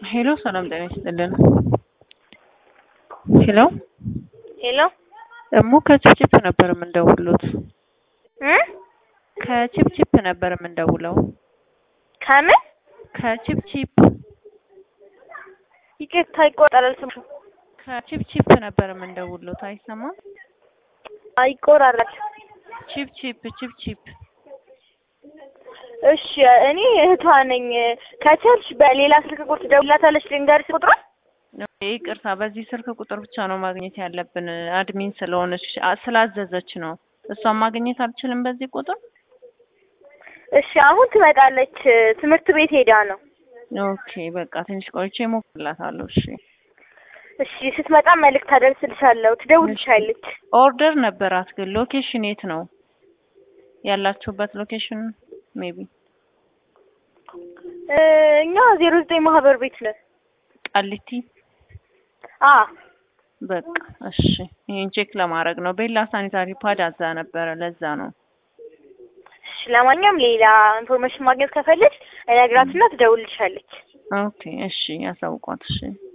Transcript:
ሄሎ ሰላም ጤና ይስጥልን። ሄሎ ሄሎ እሙ ከቺፕቺፕ ነበር የምንደውሉት። እ ከቺፕቺፕ ነበር የምንደውለው። ከምን ከቺፕቺፕ ይቅርታ ይቆራረጣል ስሙ ከቺፕቺፕ ነበር የምንደውሉት። አይሰማም? ይቆራረጣል። ቺፕቺፕ ቺፕቺፕ እሺ እኔ እህቷ ነኝ። ከቻልሽ በሌላ ስልክ ቁጥር ትደውላታለሽ ልንገርሽ ቁጥሯን? ይቅርታ፣ በዚህ ስልክ ቁጥር ብቻ ነው ማግኘት ያለብን። አድሚን ስለሆነች አ- ስላዘዘች ነው። እሷን ማግኘት አልችልም በዚህ ቁጥር። እሺ አሁን ትመጣለች። ትምህርት ቤት ሄዳ ነው። ኦኬ በቃ ትንሽ ቆይቼ እሞክርላታለሁ። እሺ እሺ ስትመጣ መልእክት አደርስልሻለሁ። ትደውልልሻለች። ኦርደር ነበራት ግን ሎኬሽን የት ነው ያላችሁበት? ሎኬሽን ሜቢ እ እኛ ዜሮ ዘጠኝ ማህበር ቤት ነን። ቃሊቲ። አ በቃ እሺ፣ ይሄን ቼክ ለማድረግ ነው። ቤላ ሳኒታሪ ፓድ አዛ ነበረ፣ ለዛ ነው። እሺ ለማንኛውም ሌላ ኢንፎርሜሽን ማግኘት ከፈለች እነግራትና ትደውልልሻለች። ኦኬ እሺ፣ ያሳውቋት። እሺ